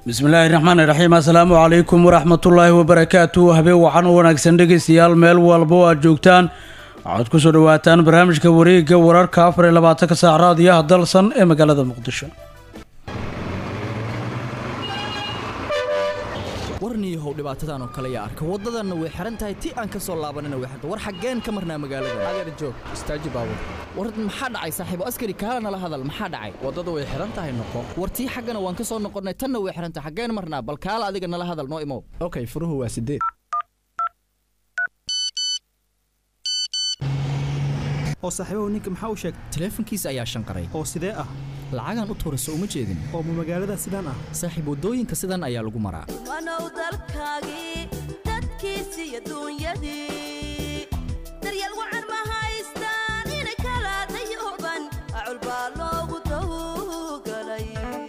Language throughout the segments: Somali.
bismillaahi raxmaani raxiim assalaamu calaykum waraxmatullaahi wabarakaatu habeen wacan u wanaagsan dhegeystayaal meel walba oo aad joogtaan waxaad kusoo dhawaataan barnaamijka wareega wararka afar iyo labaatanka saac raadiyaha dalsan ee magaalada muqdisho warniyahow dhibaatadan oo kale yaa arka waddadanna way xihan tahay ti aan ka soo laabanina way xirta war xaggeen ka marnaa magaalada adeer joog istaaji baabur war maxaa dhacay saaxiibo askari kaala nala hadal maxaa dhacay waddada way xihan tahay noqo war tii xaggana waan ka soo noqonnay tanna way xihan tahay xaggeen marnaa bal kaala adiga nala hadal noo imow okay furuhu waa sideed oo saaxiibahu ninka maxaa u sheegay taleefankiisa ayaa shanqaray oo sidee ah lacagaan u tuurayso uma jeedin oo ma magaalada sidaan ah saaxiib waddooyinka sidan ayaa lagu maraa wanow dalkaagii dadkiisi iyo duunyadii daryeel wacan ma haystaan inay kala dayuban acul baa loogu tawgalay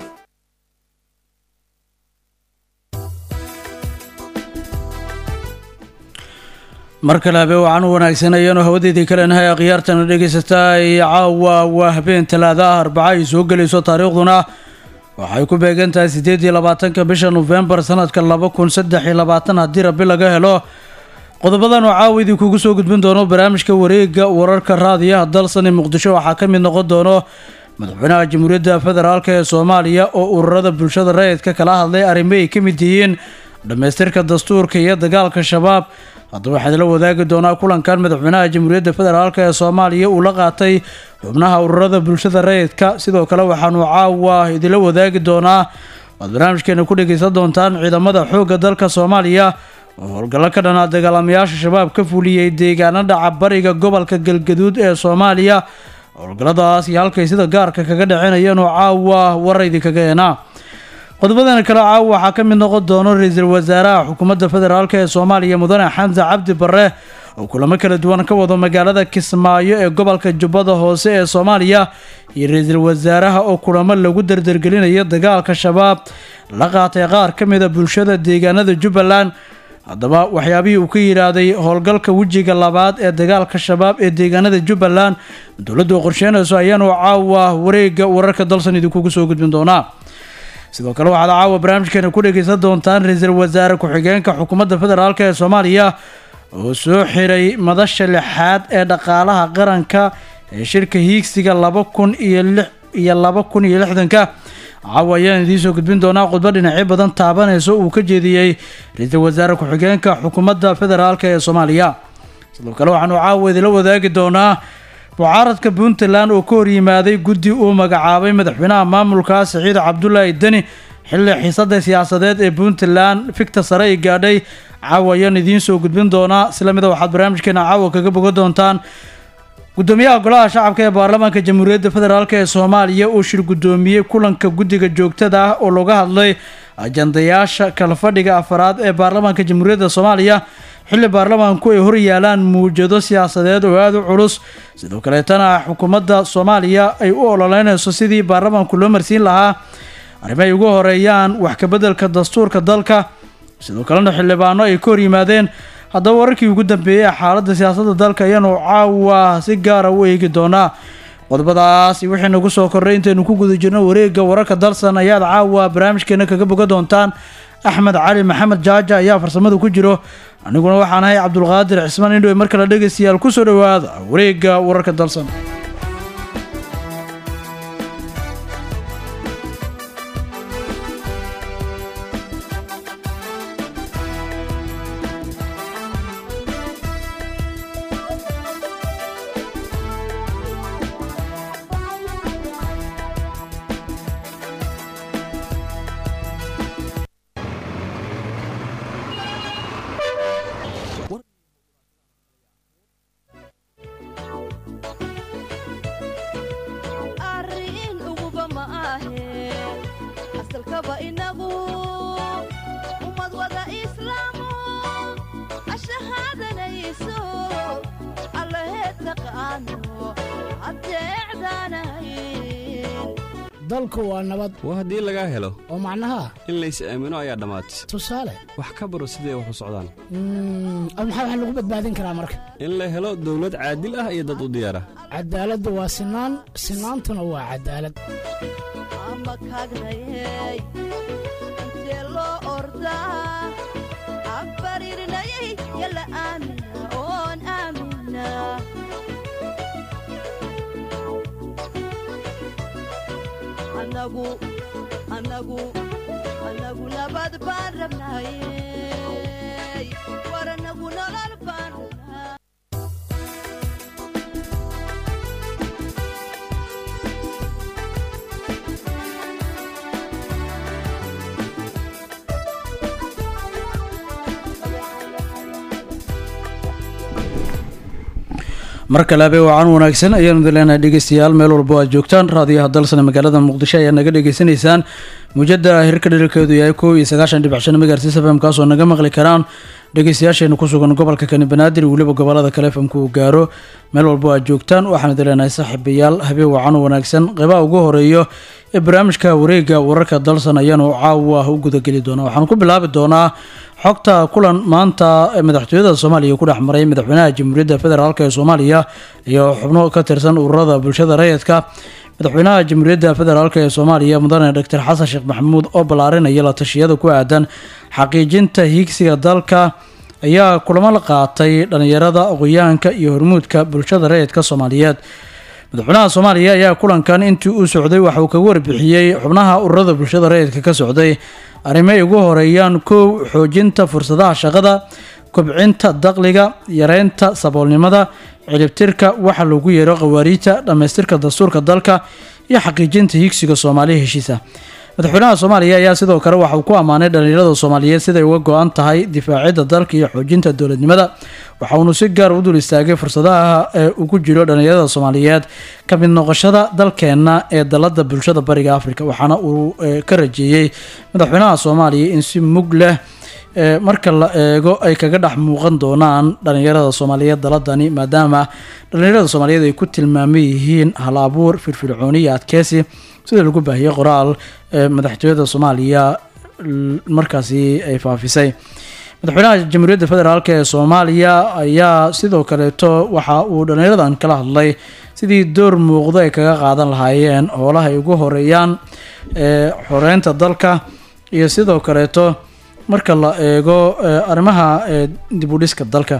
mar kale habeen wacan u wanaagsan ayaanu hawadeedii kaleenahay akhyaartana dhegaysataa iyo caawa waa habeen talaada ah arbaca ay soo gelayso taariikhduna waxay ku beegan tahay siddeed iyo labaatanka bisha nofembar sanadka laba kun saddex iyo labaatan haddii rabbi laga helo qodobadan oo caawa idinkugu soo gudbin doono barnaamijka wareega wararka raadiyaha dalsan ee muqdisho waxaa ka mid noqon doono madaxweynaha jamhuuriyadda federaalk ee soomaaliya oo ururada bulshada rayidka kala hadlay arrimo ay ka mid yihiin dhammaystirka dastuurka iyo dagaalka shabaab haddaba waxaa idila wadaagi doonaa kulankan madaxweynaha jamhuuriyadda federaalk ee soomaaliya uu la qaatay xubnaha ururada bulshada rayidka sidoo kale waxaanu caawa idila wadaagi doonaa waad barnaamijkeena ku dhegaysan doontaan ciidamada xoogga dalka soomaaliya oo howlgallo ka dhanaa dagaalamayaasha shabaab ka fuliyey deegaano dhaca bariga gobolka galgaduud ee soomaaliya howlgalladaas iyo halkay sida gaarka kaga dhacinayeen oo caawa warar idinkaga eenaa qodobadana kale caawa waxaa ka mid noqon doono ra-iisul wasaaraha xukuumadda federaalk ee soomaaliya mudane xamse cabdi barre oo kulamo kala duwan ka wado magaalada kismaayo ee gobolka jubbada hoose ee soomaaliya iyo ra-iisul wasaaraha oo kulamo lagu dardargelinayo dagaalka shabaab la qaatay qaar ka mida bulshada deegaanada jubbaland haddaba waxyaabihii uu ka yidhaahday howlgalka wejiga labaad ee dagaalka shabaab ee deegaanada jubbaland dowladdu qorsheynayso ayaanu caawa wareega wararka dalsan idinkugu soo gudbin doonaa sidoo kale waxaad caawa barnaamijkeena ku dhegaysan doontaan ra-iisul wasaare ku-xigeenka xukuumadda federaalk ee soomaaliya oo soo xiray madasha lixaad ee dhaqaalaha qaranka ee shirka hiigsiga laba kun iyo lix iyo laba kun iyo lixdanka caawa ayaan idiin soo gudbin doonaa khudbo dhinacyo badan taabanayso uu ka jeediyey ra-iisul wasaare ku-xigeenka xukuumadda federaalk ee soomaaliya sidoo kale waxaanu caawa idila wadaagi doonaa mucaaradka puntland oo ka horyimaaday guddi uu magacaabay madaxweynaha maamulka siciid cabdulaahi deni xilli xiisada siyaasadeed ee puntland ficta sare ay gaadhay caawa ayaan idiin soo gudbin doonaa isla mida waxaad barnaamijkeena caawa kaga bogan doontaan gudoomiyaha golaha shacabka ee baarlamaanka jamhuuriyadda federaalk ee soomaaliya uu shir guddoomiyey kulanka guddiga joogtada ah oo looga hadlay ajandayaasha kalfadhiga afaraad ee baarlamaanka jamhuuriyadda soomaaliya xilli baarlamaanku ay hor yaalaan muwjado siyaasadeed oo aada u culus sidoo kaleetana xukuumadda soomaaliya ay u ololeynayso sidii baarlamaanku loo marsiin lahaa arrimo ay ugu horeeyaan wax kabeddelka dastuurka dalka sidoo kalena xildhibaano ay ka hor yimaadeen haddaba wararkii ugu dambeeyey ee xaaladda siyaasadda dalka ayaanu caawa si gaara u eegi doonaa qodobadaas wixii nagu soo korray intaynu ku guda jirno wareegga wararka dalsan ayaad caawa barnaamijkeena kaga bogan doontaan axmed cali maxamed jaaja ayaa farsamada ku jiro aniguna waxaan ahay cabdulqaadir cismaan indhowe mar kale dhegaystayaal kusoo dhowaada wareegga wararka dalsan arrin uguba ma ahe asalkaba inagu ummad wada islaamu ashahaadanayso allaheed taqaano adeecdaanahayn dalku waa nabad waa haddii lagaa helo oo macnaha in lays aamino ayaa dhammaatay tusaale wax ka baro siday wax u socdaan mm, oo maxaa wax lagu badbaadin karaa marka in la helo dawlad caadil ah iyo dad u diyaara cadaaladdu waa sinaan sinaantuna waa cadaalad ama kaagnayey intee loo ordaa abaririnayay yala aamina oon aamina anagu anagu anagu nabad baan rabnaaye war anagu nolol baan rabnaa mar kale abe wacan wanaagsan ayaanu idin leenahay dhegeystayaal meel walba aad joogtaan raadiyaha dalsana magaalada muqdisho ayaa naga dhegeysanaysaan muujada hirka dherarkeedu yahay kow iyo sagaashan dhibic shan megahertz fm kaasoo naga maqli karaan dhegeystayaasheena ku sugan gobolka kani banaadir iyo weliba gobolada kale fmka uu gaaro meel walba aad joogtaan waxaan idin leenahay saaxiibayaal habeen wacan wanaagsan qeybaha ugu horeeyo ee barnaamijka wareega wararka dalsan ayaanu caawa u gudageli doonaa waxaan ku bilaabi doonaa xogta kulan maanta ee madaxtooyada soomaaliya ku dhex maray madaxweynaha jamhuuriyadda federaalk ee soomaaliya iyo xubno ka tirsan ururada bulshada rayidka madaxweynaha jamhuuriyadda federaalk ee soomaaliya mudane doctor xasan sheekh maxamuud oo ballaarinaya la tashiyada ku aadan xaqiijinta hiigsiga dalka ayaa kulamo la qaatay dhalinyarada aqoyahanka iyo hormuudka bulshada rayidka soomaaliyeed madaxweynaha soomaaliya ayaa kulankan intii uu socday waxa uu kaga warbixiyey xubnaha ururada bulshada rayidka ka socday arrimo ay ugu horeeyaan kow xoojinta fursadaha shaqada kobcinta dakhliga yareynta saboolnimada ciribtirka waxa lagu yeero khawaariijta dhammaystirka dastuurka dalka iyo xaqiijinta higsiga soomaaliya heshiisa madaxweynaha soomaaliya ayaa sidoo kale waxa uu ku ammaanay dhalinyarada soomaaliyeed siday uga go-an tahay difaacidda dalka iyo xoojinta dowladnimada waxa uunu si gaar u dul istaagay fursadaha ee ugu jiro dhalinyarada soomaaliyeed ka mid noqoshada dalkeenna ee dalada bulshada bariga afrika waxaana uu ka rajeeyey madaxweynaha soomaaliya in si mug leh marka la eego ay kaga dhex muuqan doonaan dhalinyarada soomaaliyeed daladani maadaama dhalinyarada soomaaliyeed ay ku tilmaaman yihiin hal abuur firfircooni iyo adkeysi sida lagu baahiyey qoraal madaxtooyada soomaaliya markaasi ay faafisay madaxweynaha jamhuuriyadda federaalk ee soomaaliya ayaa sidoo kaleeto waxa uu dhalinyaradan kala hadlay sidii door muuqdo ay kaga qaadan lahaayeen hoolaha ay ugu horeeyaan xoreynta dalka iyo sidoo kaleeto marka la eego arrimaha dib u dhiska dalka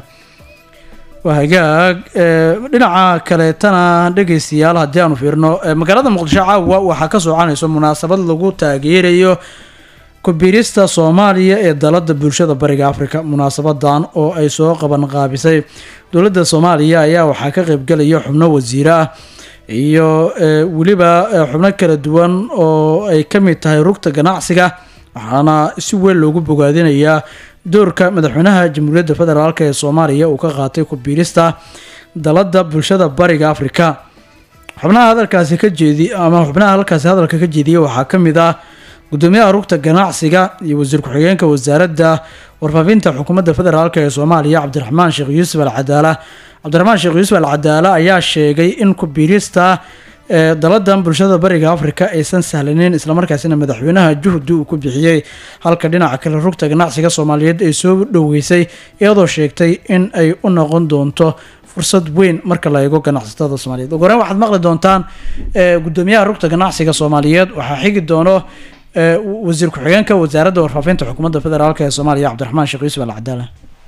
waa hagaag dhinaca kaleetana dhegeystayaal haddii aanu fiirno magaalada muqdisho caawa waxaa ka soconayso munaasabad lagu taageerayo kubiirista soomaaliya ee dalada bulshada bariga afrika munaasabadan oo ay soo qaban qaabisay dowladda soomaaliya ayaa waxaa ka qeybgelaya xubno wasiire ah iyo weliba xubno kala duwan oo ay ka mid tahay rugta ganacsiga waxaana si weyn loogu bogaadinayaa doorka madaxweynaha jamhuuriyadda federaalk ee soomaaliya uu ka qaatay kubiirista dalada bulshada bariga afrika xubnaha hadalkaasi ka jeedi ama xubnaha halkaasi hadalka ka jeediyay waxaa ka mid ah gudoomiyaha rugta ganacsiga iyo wasiir ku-xigeenka wasaaradda warfaafinta xukuumadda federaalk ee soomaaliya cabdiraxmaan sheekh yuusuf al cadaala cabdiraxmaan sheekh yuusuf al cadaala ayaa sheegay in kubiirista daladan bulshada bariga afrika aysan sahlaneyn islamarkaasina madaxweynaha juhdi uu ku bixiyey halka dhinaca kale rugta ganacsiga soomaaliyeed ay soo dhoweysay iyadoo sheegtay in ay u noqon doonto fursad weyn marka la eego ganacsatada soomaaliyeed ugu horeyn waxaad maqli doontaan gudoomiyaha rugta ganacsiga soomaaliyeed waxaa xigi doono wasiir ku-xigeenka wasaaradda warfaafinta xukuumadda federaalk ee soomaaliya cabdiraxmaan sheekh yuusuf al cadaala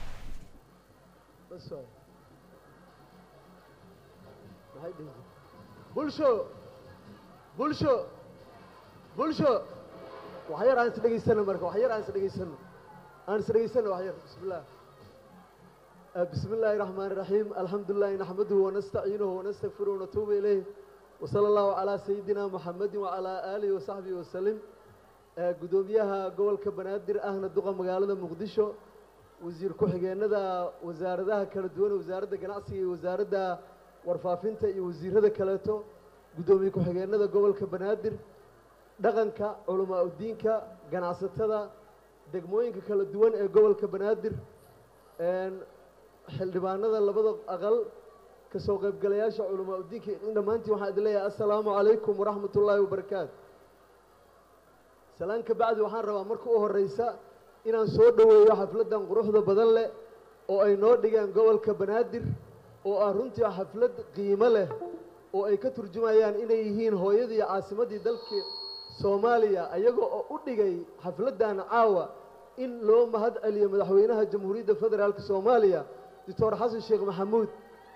bulsho bulsho bulsho wax yar aan is dhegaysano marka wax yar aan is dhegaysano aan is dhegaysano wax yar bismillah بسم الله الرحمن الرحيم الحمد لله نحمده ونستعينه ونستغفره ونتوب إليه وصلى الله على سيدنا محمد وعلى آله وصحبه وسلم gudoomiyaha gobolka banaadir ahna duqa magaalada muqdisho wasiir ku-xigeenada wasaaradaha kala duwan wasaaradda ganacsiga iyo wasaaradda warfaafinta iyo wasiirada kaleeto guddoomiye ku-xigeenada gobolka banaadir dhaqanka culamaa udiinka ganacsatada degmooyinka kala duwan ee gobolka banaadir xildhibaanada labada aqal kasoo qaybgalayaasha culamaa udiinka dhammaantiin waxaan idin leeyahay assalaamu calaykum waraxmat ullaahi wabarakaatu salaan ka bacdi waxaan rabaa marka u horeysa inaan soo dhoweeyo xafladdan quruxda badan leh oo ay noo dhigeen gobolka banaadir oo ah runtii xaflad qiimo leh oo ay ka turjumayaan inay yihiin hooyadii caasimaddii dalkii soomaaliya ayaga oo u dhigay xafladdan caawa in loo mahad celiyo madaxweynaha jamhuuriyadda federaalk soomaaliya doctor xasan sheekh maxamuud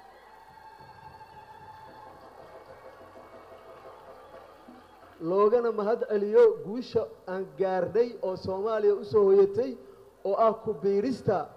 loogana mahad celiyo guusha aan gaarnay oo soomaaliya u soo hoyatay oo ah ku biirista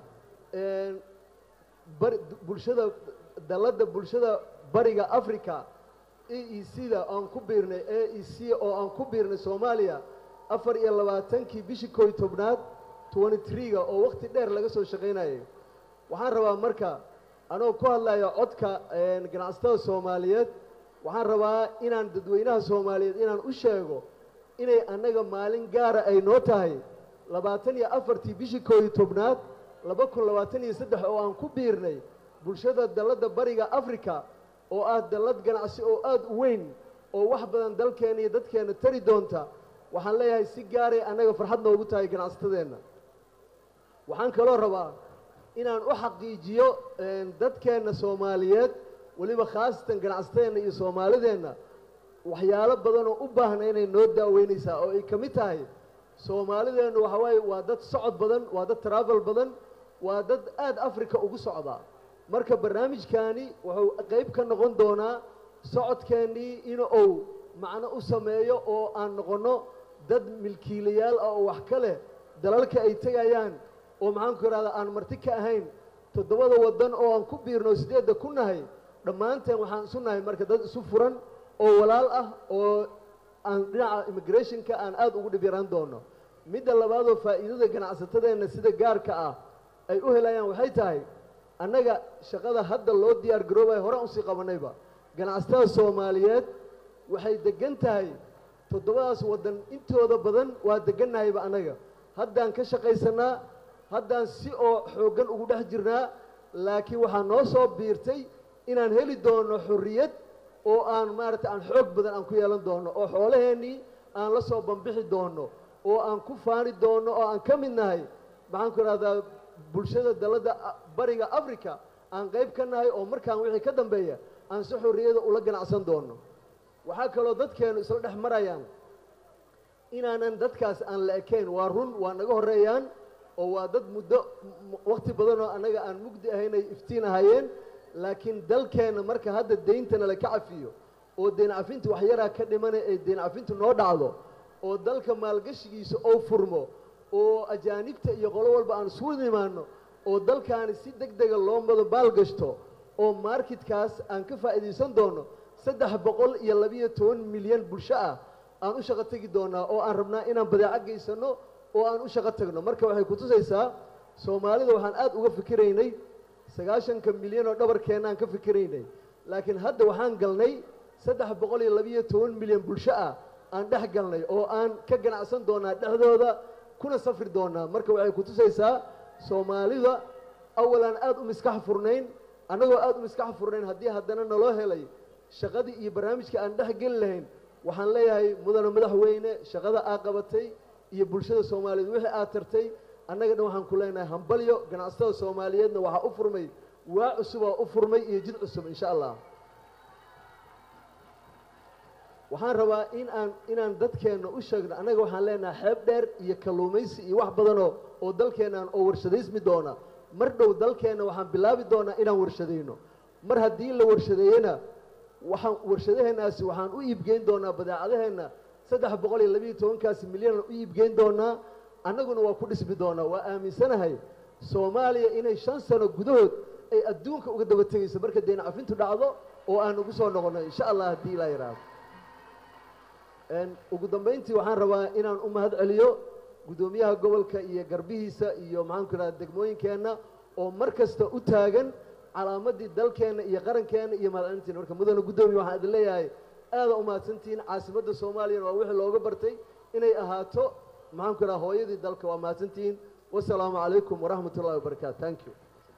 bari bulshada dalladda bulshada bariga africa e e c da aan ku biirnay a e c oo aan ku biirnay soomaaliya afar iyo labaatankii bishii koo iyo tobnaad twenty three-ga oo waqti dheer laga soo shaqaynayay waxaan rabaa marka anoo ku hadlaya codka ganacsatada soomaaliyeed waxaan rabaa inaan dadweynaha soomaaliyeed inaan u sheego inay annaga maalin gaara ay noo tahay labaatan iyo afartii bishii koo iyo tobnaad laba kun labaatan iyo saddex oo aan ku biirnay bulshada dalladda bariga africa oo ah dallad ganacsi oo aada u weyn oo wax badan dalkeenna iyo dadkeenna tari doonta waxaan leeyahay si gaaray annaga farxad noogu tahay ganacsatadeenna waxaan kaloo rabaa inaan u xaqiijiyo dadkeenna soomaaliyeed weliba khaasatan ganacsatadeenna iyo soomaalideenna waxyaalo badanoo u baahna inay noo daaweynaysaa oo ay ka mid tahay soomaalideennu waxa waaye waa dad socod badan waa dad travel badan waa dad aada africa ugu socdaa marka barnaamijkaani wuxuu qayb ka noqon doonaa socodkeennii in uu macno u sameeyo oo aan noqonno dad milkiilayaal ah oo wax ka leh dalalka ay tegayaan oo maxaanku ihahdaa aan marti ka ahayn toddobada waddan oo aan ku biirno siddeedda ku nahay dhammaanteen waxaan isu nahay marka dad isu furan oo walaal ah oo aan dhinaca immigrationka aan aada ugu dhib yaraan doono midda labaadoo faa'iidada ganacsatadeenna sida gaarka ah ay u helayaan waxay tahay annaga shaqada hadda loo diyaar garoobaya horaan usii qabanayba ganacsatada soomaaliyeed waxay degan tahay toddobadaas waddan intooda badan waa degannahayba annaga haddaan ka shaqaysanaa haddaan si oo xooggan ugu dhex jirnaa laakiin waxaa noo soo biirtay inaan heli doono xorriyad oo aan maaragtay aan xoog badan aan ku yeelan doono oo xoolaheennii aan la soo bambixi doono oo aan ku faani doono oo aan ka mid nahay maxaan ku idhahdaa bulshada dalladda bariga africa aan qayb ka nahay oo markaan wixii ka dambeeya aan si xorriyada ula ganacsan doono waxaa kaloo dadkeennu isla dhex marayaan inaanan dadkaas aan la ekayn waa run waa naga horreeyaan oo waa dad muddo wakhti badanoo annaga aan mugdi ahayn ay iftiin ahaayeen laakiin dalkeenna marka hadda deyntana la ka cafiyo oo deyn cafinta waxyaraa ka dhimana ee deyn cafintu noo dhacdo oo dalka maalgashigiisa oo furmo oo ajaanibta iyo qolo walba aan isugu nimaano oo dalkaani si deg dega loo mado maalgashto oo marketkaas aan ka faa'iidaysan doono saddex boqol iyo labiyo toban milyan bulsho ah aan u shaqo tegi doonaa oo aan rabnaa inaan badeeco geysanno oo aan u shaqo tagno marka waxay kutusaysaa soomaalida waxaan aada uga fikiraynay sagaashanka milyan oo dhabarkeenna aan ka fikiraynay laakiin hadda waxaan galnay saddex boqol iyo labiyo toban milyan bulsho ah aan dhex galnay oo aan ka ganacsan doonaa dhexdooda kuna safri doonaa marka waxay kutusaysaa soomaalida awalaan aada u miskax furnayn annagoo aada u miskax furnayn haddii haddana naloo helay shaqadii iyo barnaamijka aan dhex geli lahayn waxaan leeyahay mudane madaxweyne shaqada aad qabatay iyo bulshada soomaaliyeed wixii aad tartay annaga dhan waxaan ku leenahay hambalyo ganacsatada soomaaliyeedna waxaa u furmay waa cusubaa u furmay iyo jid cusub insha allah waxaan rabaa in aan inaan dadkeenna u sheegno annaga waxaan leenahay xeeb dheer iyo kalluumaysi iyo wax badanoo oo dalkeennan oo warshadaysmi doona mar dhow dalkeenna waxaan bilaabi doonaa inaan warshadayno mar haddii la warshadeeyena waxaan warshadaheennaasi waxaan u iibgeyn doonaa badeecadaheenna saddex boqol iyo labiiyo tobankaasi milyanaan u iibgeyn doonaa annaguna waa ku dhismi doonaa waa aaminsanahay soomaaliya inay shan sano gudahood ay adduunka uga daba tegayso marka deyn cafintu dhacdo oo aan ugu soo noqonno insha allah haddii ilaa yidhaahdo ugu dambayntii waxaan rabaa inaan u mahad celiyo guddoomiyaha gobolka iyo garbihiisa iyo maxaanku idhahda degmooyinkeenna oo mar kasta u taagan calaamadii dalkeenna iyo qarankeenna iyo mahadcelintiina marka mudane guddoomiye waxaan idin leeyahay aada u mahadsantihiin caasimadda soomaaliyana waa wixii looga bartay inay ahaato maxaanku idhaha hooyadii dalka waa mahadsantihiin wasalaamu calaykum waraxmat ullahi wabarakaatu thank you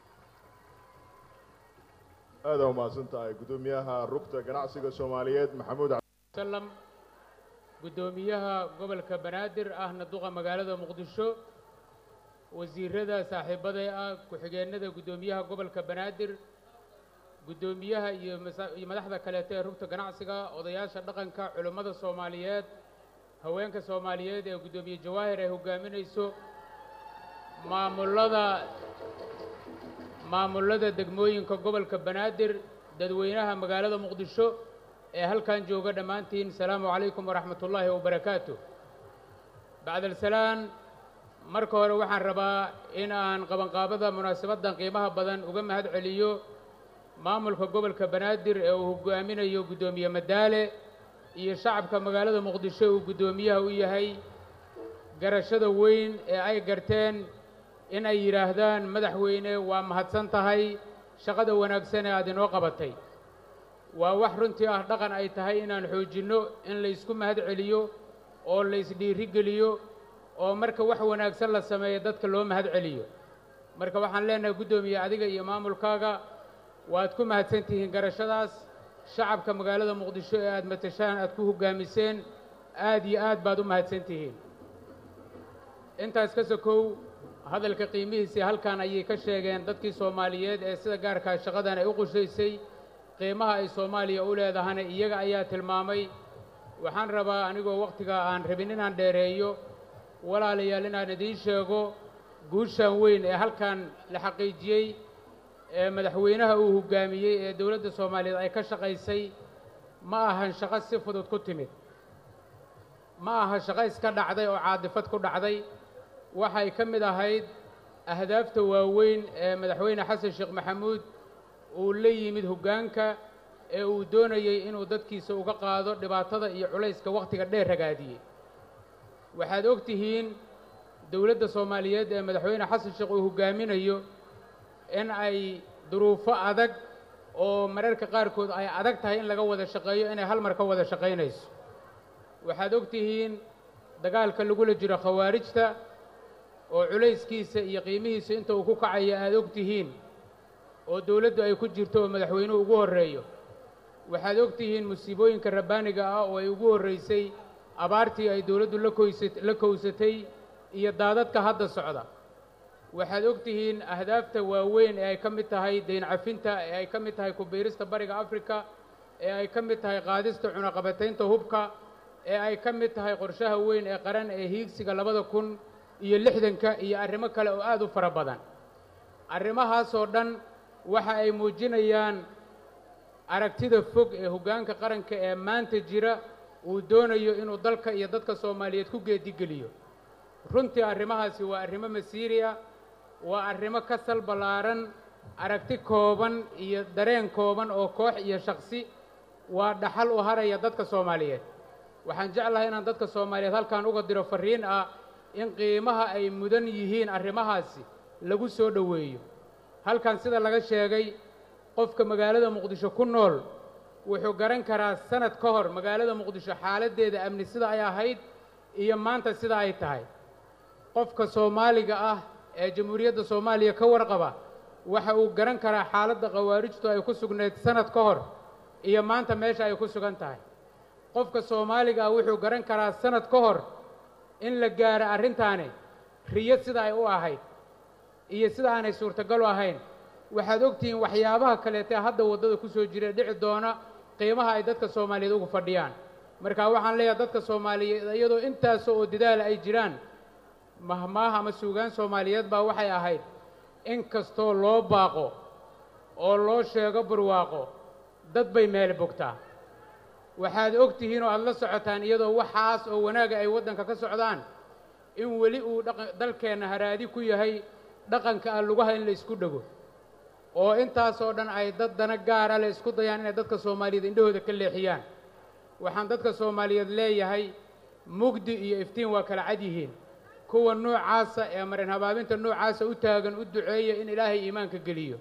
aada u mahadsan tahay guddoomiyaha rugta ganacsiga soomaaliyeed maxamuud sallam guddoomiyaha gobolka banaadir ahna duqa magaalada muqdisho wasiirada saaxiibaday ah ku-xigeenada guddoomiyaha gobolka banaadir guddoomiyaha iyo masa- iyo madaxda kaleeto ee rugta ganacsiga odayaasha dhaqanka culimmada soomaaliyeed haweenka soomaaliyeed ee guddoomiye jawaahir ay hoggaaminayso maamullada maamullada degmooyinka gobolka banaadir dadweynaha magaalada muqdisho ee halkan jooga dhammaantiin asalaamu calaykum waraxmat ullaahi wabarakaatu bacdalsalaan marka hore waxaan rabaa in aan qabanqaabada munaasabaddan qiimaha badan uga mahad celiyo maamulka gobolka banaadir ee uu hoggaaminayo guddoomiye madaale iyo shacabka magaalada muqdisho uu guddoomiyaha u yahay garashada weyn ee ay garteen in ay yidhaahdaan madaxweyne waa mahadsan tahay shaqada wanaagsan ee aad inoo qabatay waa wax runtii ah dhaqan ay tahay inaan xoojinno in laysku mahad celiyo oo laysdhiiri geliyo oo marka wax wanaagsan la sameeyo dadka loo mahad celiyo marka waxaan leenahay guddoomiye adiga iyo maamulkaaga waad ku mahadsan tihiin garashadaas shacabka magaalada muqdisho ee aad matashaan aad ku hoggaamiseen aad iyo aad baad u mahadsan tihiin intaas ka sokow hadalka qiimihiisii halkan ayay ka sheegeen dadkii soomaaliyeed ee sida gaarkaa shaqadan ay u qushaysay qiimaha ay soomaaliya u leedahana iyaga ayaa tilmaamay waxaan rabaa anigoo wakhtiga aan rabin inaan dheereeyo walaalayaal inaan idiin sheego guushan weyn ee halkan la xaqiijiyey ee madaxweynaha uu hoggaamiyey ee dowladda soomaaliyeed ay ka shaqaysay ma ahan shaqo si fudud ku timid ma aha shaqo iska dhacday oo caadifad ku dhacday waxay ka mid ahayd ahdaafta waaweyn ee madaxweyne xasan sheekh maxamuud uu la yimid hoggaanka ee uu doonayey inuu dadkiisa uga qaado dhibaatada iyo culayska wakhtiga dheer ragaadiyey waxaad og tihiin dowladda soomaaliyeed ee madaxweyne xasan sheekh uu hoggaaminayo in ay duruufo adag oo mararka qaarkood ay adag tahay in laga wada shaqeeyo inay hal mar ka wada shaqaynayso waxaad og tihiin dagaalka lagula jiro khawaarijta oo culayskiisa iyo qiimihiisa inta uu ku kacayo aad og tihiin oo dowladdu ay ku jirto oo madaxweynuhu ugu horreeyo waxaad og tihiin musiibooyinka rabbaaniga ah oo ay ugu horraysay abaartii ay dowladdu la koysa la kowsatay iyo daadadka hadda socda waxaad og tihiin ahdaafta waaweyn ee ay ka mid tahay dayn cafinta ee ay ka mid tahay kubiirista bariga afrika ee ay ka mid tahay qaadista cunaqabataynta hubka ee ay ka mid tahay qorshaha weyn ee qaran ee hiigsiga labada kun iyo lixdanka iyo arrimo kale oo aad u fara badan arrimahaasoo dhan waxa ay muujinayaan aragtida fog ee hoggaanka qaranka ee maanta jira uu doonayo inuu dalka iyo dadka soomaaliyeed ku geedigeliyo runtii arrimahaasi waa arrimo masiiri ah waa arrimo ka sal ballaaran aragti kooban iyo dareen kooban oo koox iyo shaksi waa dhaxal u haraya dadka soomaaliyeed waxaan jeclahay inaan dadka soomaaliyeed halkan uga diro farriin ah in qiimaha ay mudan yihiin arrimahaasi lagu soo dhoweeyo halkan sida laga sheegay qofka magaalada muqdisho ku nool wuxuu garan karaa sanad ka hor magaalada muqdisho xaaladdeeda amni sida ay ahayd iyo maanta sida ay tahay qofka soomaaliga ah ee jamhuuriyadda soomaaliya ka warqaba waxa uu garan karaa xaaladda khawaarijtu ay ku sugnayd sanad ka hor iyo maanta meesha ay ku sugan tahay qofka soomaaliga ah wuxuu garan karaa sanad ka hor in la gaaro arrintaani riyad sida ay u ahayd iyo sida aanay suurtagal u ahayn waxaad ogtihiin waxyaabaha kaleete hadda waddada ku soo jira dhici doona qiimaha ay dadka soomaaliyeed ugu fadhiyaan marka waxaan leeyahay dadka soomaaliyeed iyadoo intaas oo dadaala ay jiraan mahmaah ama suugaan soomaaliyeed baa waxay ahayd in kastoo loo baaqo oo loo sheego barwaaqo dad bay meel bogtaa waxaad og tihiin oo aada la socotaan iyadoo waxaas oo wanaaga ay waddanka ka socdaan in weli uu dhaqa dalkeenna haraadi ku yahay dhaqanka ah lugaha in la isku dhego oo intaasoo dhan ay dad dana gaara le isku dayaan inay dadka soomaaliyeed indhahooda ka leexiyaan waxaan dadka soomaaliyeed leeyahay mugdi iyo iftiin waa kala cad yihiin kuwa noocaasa ee marin habaabinta noocaasa u taagan u duceeya in ilaahay iimaanka geliyo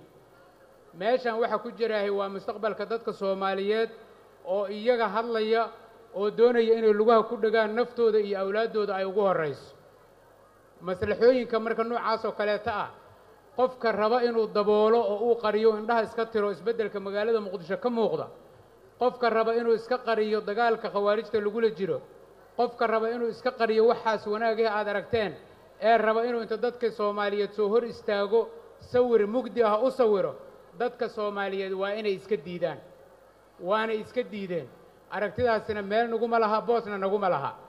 meeshan waxa ku jiraahay waa mustaqbalka dadka soomaaliyeed oo iyaga hadlaya oo doonaya inay lugaha ku dhegaan naftooda iyo awlaaddooda ay ugu horrayso maslaxooyinka marka noocaas oo kaleeta ah qofka raba inuu daboolo oo uu qariyo indhaha iska tiro isbeddelka magaalada muqdisho ka muuqda qofka raba inuu iska qariyo dagaalka khawaarijta lagula jiro qofka raba inuu iska qariyo waxaas wanaagih aad aragteen ee raba inuu inta dadka soomaaliyeed soo hor istaago sawir mugdi ah u sawiro dadka soomaaliyeed waa inay iska diidaan waana iska diideen aragtidaasina meel naguma laha boosna naguma laha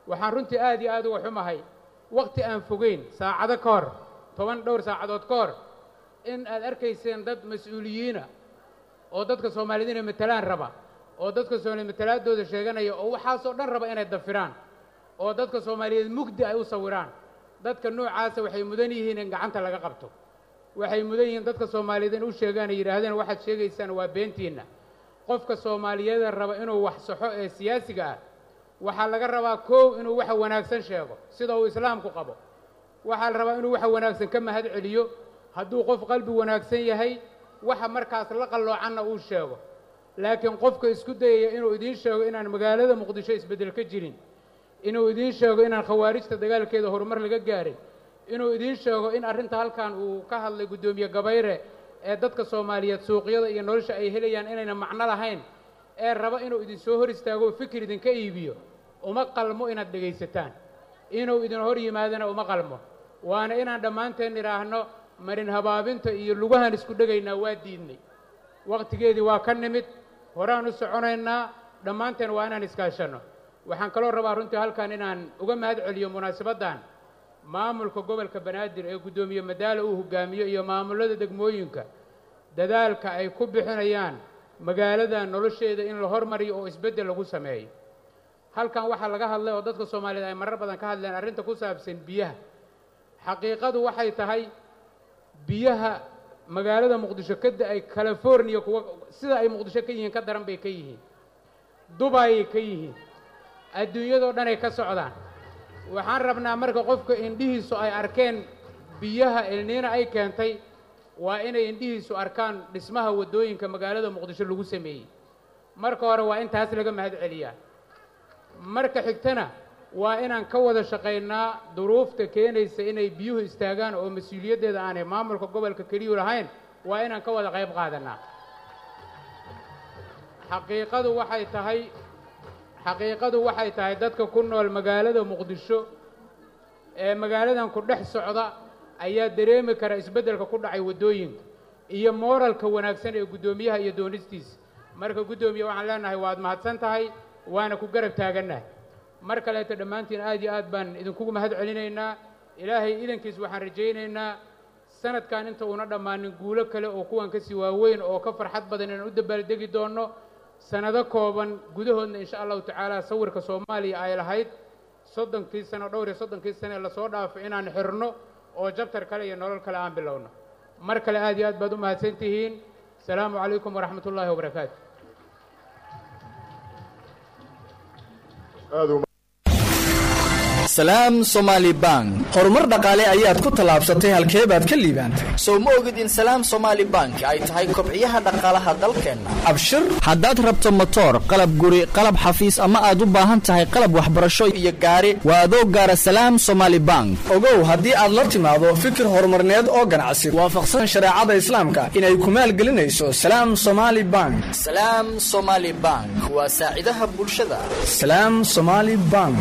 waxaan runtii aad iyo aad uga xumahay waqti aan fogeyn saacado ka hor toban dhowr saacadood ka hor in aad arkayseen dad mas-uuliyiina oo dadka soomaaliyed inay matalaan raba oo dadka soomaaliyeed matalaadooda sheeganaya oo waxaasoo dhan raba inay dafiraan oo dadka soomaaliyeed mugdi ay u sawiraan dadka noocaasa waxay mudan yihiin in gacanta laga qabto waxay mudan yihiin dadka soomaaliyeed in u sheegaan ay yidhaahdeen waxaad sheegaysaan waa beentiinna qofka soomaaliyeeda raba inuu wax saxo ee siyaasiga ah waxaa laga rabaa kow inuu waxa wanaagsan sheego sida uu islaamku qabo waxaa la rabaa inuu waxa wanaagsan ka mahad celiyo hadduu qof qalbi wanaagsan yahay waxa markaas la qalloocanna uu sheego laakiin qofka isku dayaya inuu idiin sheego inaan magaalada muqdisho isbeddel ka jirin inuu idiin sheego inaan khawaarijta dagaalkeeda horumar laga gaarin inuu idiin sheego in arrinta halkan uu ka hadlay guddoomiye gabayre ee dadka soomaaliyeed suuqyada iyo nolosha ay helayaan inayna macno lahayn ee raba inuu idin soo hor istaago oo fikir idinka iibiyo uma qalmo inaad dhegaysataan inuu idin hor yimaadana uma qalmo waana inaan dhammaanteen idhaahno marin habaabinta iyo lugahan isku dhegaynaa waa diidnay wakhtigeedii waa ka nimid horaan u soconaynaa dhammaanteen waa inaan iskaashanno waxaan kaloo rabaa runtii halkan inaan uga mahad celiyo munaasabaddan maamulka gobolka banaadir ee guddoomiye madaala uu hogaamiyo iyo maamulada degmooyinka dadaalka ay ku bixinayaan magaalada nolosheeda in la hormariyo oo isbeddel lagu sameeyo halkan waxaa laga hadlay oo dadka soomaaliyeed ay marar badan ka hadleen arrinta ku saabsan biyaha xaqiiqadu waxay tahay biyaha magaalada muqdisho ka da-ay californiya kuwa sida ay muqdisho ka yihiin ka daran bay ka yihiin dubayay ka yihiin adduunyadoo dhanay ka socdaan waxaan rabnaa marka qofka indhihiisu ay arkeen biyaha elniina ay keentay waa inay indhihiisu arkaan dhismaha waddooyinka magaalada muqdisho lagu sameeyey marka hore waa in taas laga mahad celiyaa marka xigtana waa inaan ka wada shaqaynaa duruufta keenaysa inay biyuhu istaagaan oo mas-uuliyaddeeda aanay maamulka gobolka keliyu lahayn waa inaan ka wada qayb qaadanaa xaqiiqadu waxay tahay xaqiiqadu waxay tahay dadka ku nool magaalada muqdisho ee magaaladan ku dhex socda ayaa dareemi kara isbeddelka ku dhacay waddooyinka iyo mooralka wanaagsan ee guddoomiyaha iyo doonistiisa marka guddoomiye waxaan leenahay waad mahadsan tahay waana ku garab taagannahay mar kaleeto dhammaantiin aad iyo aad baan idinkugu mahad celinaynaa ilaahay idankiis waxaan rajaynaynaa sanadkan inta uuna dhammaanin guulo kale oo kuwan kasii waaweyn oo ka farxad badan inaan u dabaaldegi doonno sanado kooban gudahoodna insha allahu tacaala sawirka soomaaliya ay lahayd soddonkii sano dhowr iyo soddonkii sane lasoo dhaafo inaan xirno oo jabtar kale iyo nolol kale aan bilowno mar kale aad iyo aad baad u mahadsan tihiin asalaamu calaykum waraxmat ullaahi wabarakaatu salaam somaali bank horumar dhaqaale ayaad ku tallaabsatay halkee baad ka liibaantay sow ma ogid in salaam somaali bank ay tahay kobciyaha dhaqaalaha dalkeenna abshir haddaad rabto motoor qalab guri qalab xafiis ama aad u baahan tahay qalab waxbarasho iyo gaari waa adoo gaara salaam somaali bank ogow haddii aad la timaado fikir horumarneed oo ganacsi waafaqsan shareecada islaamka inay ku maalgelinayso salaam somaali bank salaam somaali bank waa saacidaha bulshada salaam somaali bank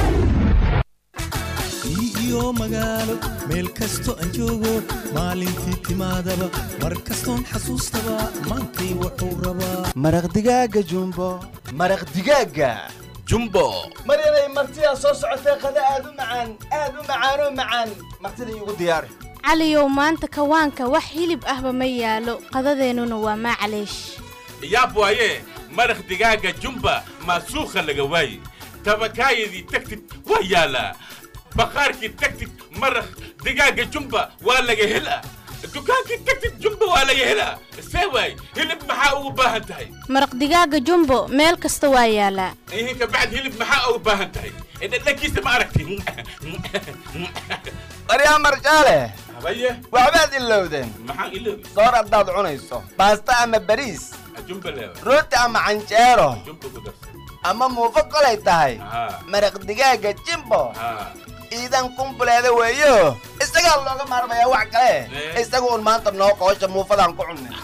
iyo magaalo meel kasto aan joogo maalintii timaadaba mar kastoon xasuustaba maantay wuxuu rabaa maraq digaaga jumbo maraq digaaga jumbo maryanay martidaa soo socotee qada aad u macaan aad u macaanoo macaan martida iigu diyaari caliyow maanta kawaanka wax hilib ahba ma yaalo qadadeennuna waa maacaleesh yaab waaye maraq digaaga jumba maasuukha laga waaye tabakaayadii tagtid waa yaalaa baqaarkii tagtid maraq digaaga jumba waa laga helaa dukaankii tagtid jumba waa laga helaa see waay hilib maxaa ugu baahan tahay maraq digaaga jumbo meel kasta waa yaalaa ihin kabacd hilib maxaa ugu baahan tahay dhadhankiisa ma aragti baryaa marjaale habaye waxbaad ilowdeen maxaan iloobi soor haddaad cunayso baasta ama bariis jumba leewa rooti ama canjeero jumba ku darsan ama muufo kolay tahay haa maraq digaaga jimbo haa ciidan kumbuleeda weeyo isagaa looga maarmayaa wax kale isaga un maanta noo qoosha muufadaan ku cunnay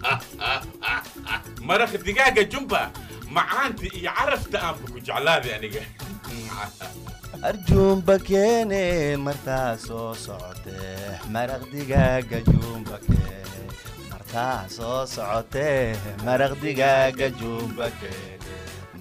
maraq digaaga jumba macaanta iyo carafta aanba ku jeclaaday aniga arjuumba keene martaa soo socotee maraq digaaga juumba keene martaa soo socotee maraq digaaga juumba keene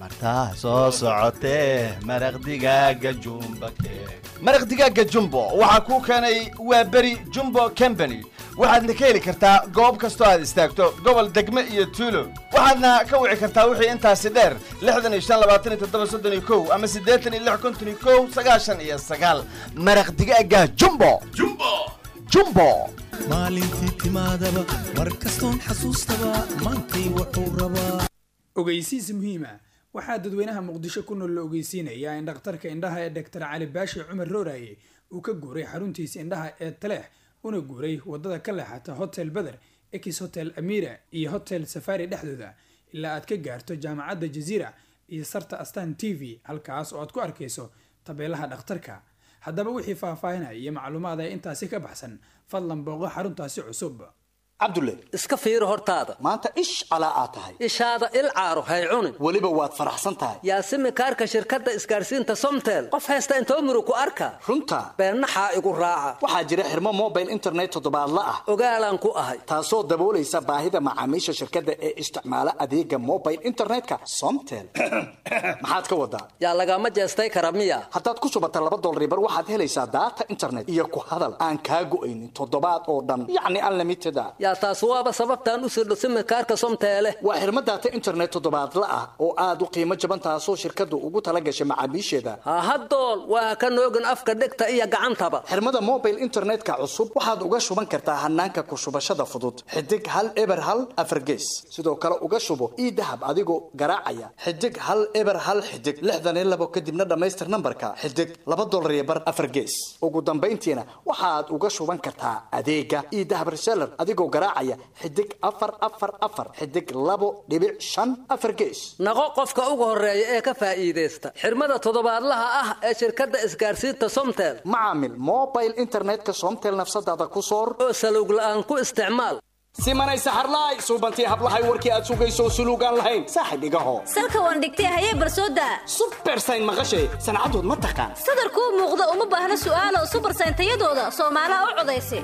martaa soo socotee maraq digaaga jumba keeg maraq digaaga jumbo waxaa kuu keenay waa beri jumbo company waxaadna ka heli kartaa goob kastoo aad istaagto gobol degme iyo tuulo waxaadna ka wici kartaa wixii intaasi dheer lixdan iyo shan labaatan iyo toddoba soddon iyo kow ama siddeetan iyo lix konton iyo kow sagaashan iyo sagaal maraq digaaga jumbo jumbo jumbo maalintii timaadaba mar kastoon xasuustaba maantay wuxuu rabaa ogeysiis muhiima waxaa dadweynaha muqdisho ku nool la ogeysiinayaa in dhakhtarka indhaha ee dhaktar cali baashi cumar rooraye uu ka guuray xaruntiisa indhaha ee taleex una guuray wadada ka leexata hotel beder ex hotel amira iyo hotel safari dhexdooda ilaa aad ka gaarto jaamacadda jaziira iyo sarta astan t v halkaas oo aad ku arkayso tabeelaha dhakhtarka haddaba wixii faahfaahinaya iyo macluumaad ee intaasi ka baxsan fadlan booqo xaruntaasi cusub cabdulle iska fiiri hortaada maanta ish calaa aad tahay ishaada il caaro hay cunin weliba waad faraxsan tahay yaasimi kaarka shirkadda isgaarsiinta somtel qof haysta inta umru ku arka runta beennaxaa igu raaca waxaa jira xirmo mobile internet toddobaadla ah ogaalaan ku ahay taasoo daboolaysa baahida macaamiisha shirkadda ee isticmaala adeega mobile internetka somtel maxaad ka wadaa yaa lagama jeestay kara miya haddaad ku shubata laba dolribar waxaad helaysaa daata internet iyo ku hadal aan kaa go'aynin toddobaad oo dhan yacni unlimited a yaa taas waaba sababtaan u sirdho simikaarka somteele waa xirmo daata internet toddobaadla ah oo aad u qiimo jaban taasoo shirkaddu ugu tala gashay macaamiisheeda hahadool waa ka noogin afka dhegta iyo gacantaba xirmada mobile internetka cusub waxaad uga shuban kartaa hanaanka ku shubashada fudud xidig hal eber hal afargees sidoo kale uga shubo ii dahab adigoo garaacaya xidig hal eber hal xidig lixdan iyo labo kadibna dhammaystir nambarka xidig laba dolar iyo bar afargees ugu dambayntiina waxaad uga shuban kartaa adeega ii dahab reseller adigoo garaacaya xidig afar afar afar xidig labo dhibic shan afar gees naqo qofka ugu horeeya ee ka faa'iidaysta xirmada toddobaadlaha ah ee shirkadda isgaarsiinta somtel macaamil mobile internetka somtel nafsadaada ku soor oo salowg la'aan ku isticmaal simanay saxarlaay suubantii hablahay warkii aad sugayso suluugaan lahayn saaxib igaho salka waan dhigtay hayee barsooda subersayn maqashay sancadood ma taqaan sadarkuu muuqda uma baahna su'aalo subersayn tayadooda soomaalaha u codaysa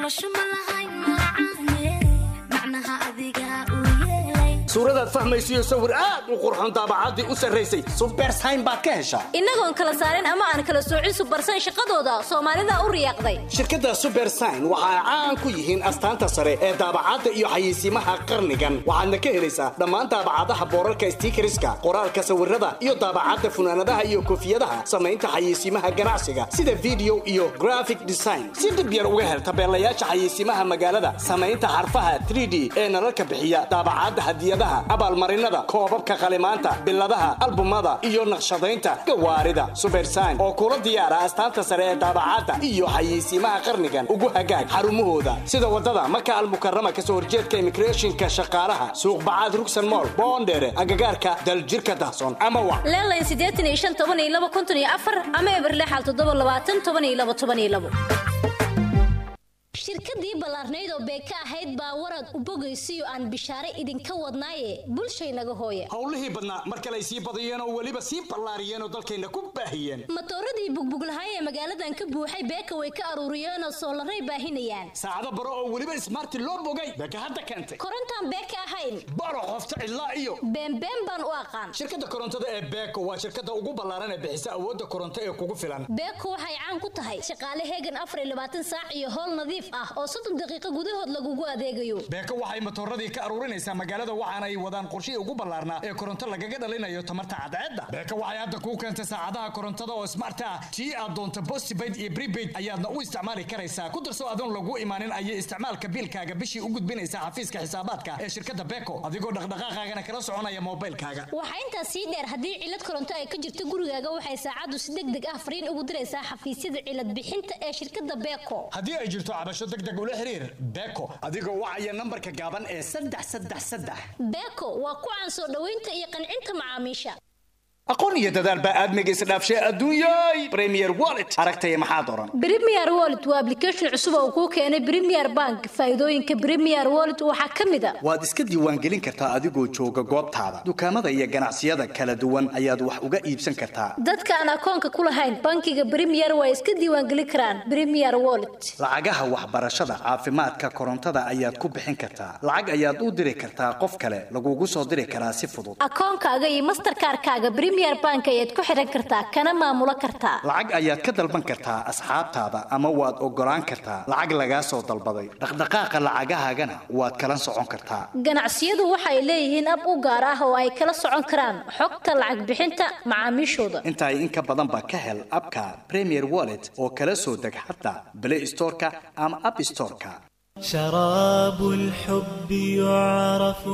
suuradaad fahmaysiyo sawir aad u qurxoon daabacaddii u sarraysay subersayn baad ka heshaa innagoon kala saarin ama aan kala soocin subersayn shaqadooda soomaalida u riyaaqday shirkadda subersign waxa ay caan ku yihiin astaanta sare ee daabacadda iyo xayeysiimaha qarnigan waxaadna ka helaysaa dhammaan daabacadaha boorarka stiikariska qoraalka sawirada iyo daabacadda funaanadaha iyo koofiyadaha samaynta xayeysiimaha ganacsiga sida video iyo graphic design si dhib yar uga hel tabeelayaasha xayeysiimaha magaalada samaynta xarfaha 3d ee nalalka bixiya daabacadda hadiyadaha abaalmarinada koobabka qalimaanta biladaha albumada iyo naqshadaynta gawaarida subersign oo kula diyaara astaanta sare ee daabacadda iyo xayeysiimaha qarnigan ugu hagaag xarumahooda sida wadada maka almukarama kasoo horjeedka immigrationka shaqaalaha suuq bacaad rugsan mool boondheere agagaarka daljirka dahsoon ama wa leelayn siddeetan iyo shan toban iyo laba konton iyo afar ama eber lixal toddoba labaatan toban iyo laba toban iyo labo shirkadii ballaarnayd oo beeka ahayd baa warad u bogaysiyo aan bishaare idinka wadnaaye bulshaynaga hooya howlihii badnaa mar kale ay sii badiyeen oo weliba sii ballaariyeen oo dalkayna ku baahiyeen matooradii bugbuglahay ee magaaladan ka buuxay beeka way ka aruuriyeen oo soolaray baahinayaan saacado baro oo weliba ismaarti loo bogay beeka hadda keentay korontaan beeka ahayn baro qofta cidlaa iyo beenbeen baan u aqaan shirkadda korontada ee beeko waa shirkadda ugu ballaaran ee bixisa awoodda koronto ee kugu filan beeko waxay caan ku tahay shaqaale heegan afar iyo labaatan saac iyo howl nadiif ah oo soddon daqiiqo gudahood lagugu adeegayo beeko waxay matooradii ka aruurinaysaa magaalada waxaana ay wadaan qorshihii ugu ballaarnaa ee koronto lagaga dhalinayo tamarta cadceedda beeko waxay hadda kuu keentay saacadaha korontada oo smart ah tii aad doonto postpaid iyo prepaid ayaadna u isticmaali karaysaa ku darso adoon lagu imaanin ayay isticmaalka biilkaaga bishii u gudbinaysaa xafiiska xisaabaadka ee shirkadda beeko adigoo dhaqdhaqaaqaagana kala soconaya moobilkaaga waxaa intaas sii dheer haddii cilad koronto ay ka jirto gurigaaga waxay saacaddu si deg deg ah fariin ugu diraysaa xafiisyada cilad bixinta ee shirkadda beeko haddii ay jirto cabasho deg deg ula xiriir beeko adigoo wacaya nambarka gaaban ee saddex saddex saddex beeko waa ku caan soo dhoweynta iyo qancinta macaamiisha aqoon iyo dadaal baa aadmiga isdhaafshay adduunyay premier wallet aragtaya maxaad oran Premier Wallet waa application cusub oo uu kuu keenay Premier Bank. Faa'iidooyinka Premier Wallet waxaa ka mid ah waad iska diiwaangelin kartaa adigoo jooga goobtaada dukaamada iyo ganacsiyada kala duwan ayaad wax uga iibsan kartaa dadka aan akoonka ku lahayn bankiga Premier way iska diiwaangelin karaan Premier Wallet. lacagaha waxbarashada caafimaadka korontada ayaad ku bixin kartaa lacag ayaad u diri kartaa qof kale lagugu soo diri karaa si fudud Akoonkaaga iyo Mastercard-kaaga Premier Bank ayaad ku xiran kartaa kana maamulo kartaa. lacag ayaad ka dalban kartaa asxaabtaada ama waad ogolaan kartaa lacag lagaa soo dalbaday dhaqdhaqaaqa lacagahaagana waad kala socon kartaa Ganacsiyadu waxay leeyihiin ab u gaar ah oo ay kala socon karaan xogta lacag bixinta macaamiishooda. intaay in ka badan baa ka hel abka premier wallet oo kala soo deg xataa play storeka ama app storeka شراب الحب يعرف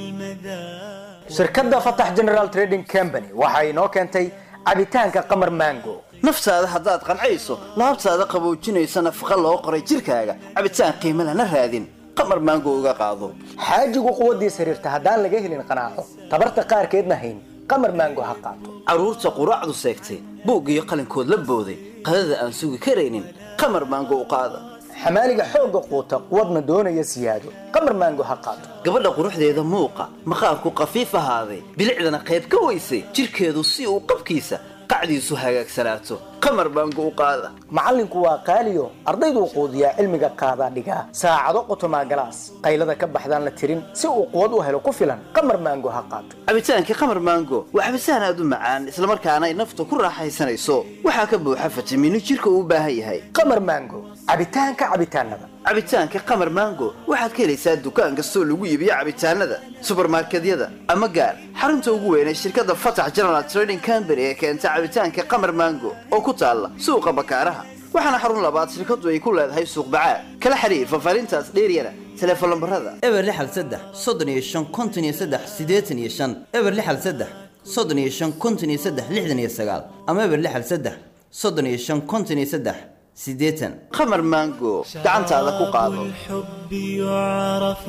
بالمذاق shirkadda fatax general trading company waxa inoo keentay cabitaanka qamar mango naftaada haddaad qancayso laabtaada qaboojinaysa nafaqa loo qoray jirkaaga cabitaan qiimo lana raadin qamar maango uga qaado xaajigu quwaddiis xiriirta haddaan laga helin qanaaco tabarta qaarkeedna hayn qamar mango ha qaato carruurta quraacdu seegtay buug iyo qalinkood la booday qadada aan sugi karaynin qamar maango u qaada xamaaliga xoogga quuta quwadna doonaya siyaado qamar mango ha qaato gabadha quruxdeeda muuqa maqaarku qafiif ahaaday bilicdana qayb ka weysay jirkeedu si uu qabkiisa qacdiisu hagaagsanaato qamar maango u qaada macallinku waa qaaliyo ardayduu quudiyaa cilmiga qaadaa dhigaa saacado qotomaa galaas qaylada ka baxdaan la tirin si uu quwad u helo ku filan qamar mango ha qaato cabitaankii qamar maango waa cabitaan aad u macaan islamarkaana ay nafta ku raaxaysanayso waxaa ka buuxa fitamiino jirka uu u baahan yahay qamar mango cabitaanka cabitaanada cabitaanka qamar mango waxaad ka helaysaa dukaan kastoo lagu iibiyo cabitaanada subarmarkedyada ama gaar xarunta ugu weyn ee shirkadda fatax general trading company ee keenta cabitaanka qamar mango oo ku taalla suuqa bakaaraha waxaana xarun labaad shirkaddu ay ku leedahay suuq bacaad kala xiriir fafaarintaas dheeryana telefoon lambarada eber lixal saddex soddon iyo shan konton iyo saddex siddeetan iyo shan eber lixal saddex soddon iyo shan konton iyo saddex lixdan iyo sagaal ama eber lixal saddex soddon iyo shan konton iyo saddex siddeetan qamar mango gacantaada ku qaado الحب يعرف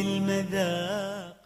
بالمذاق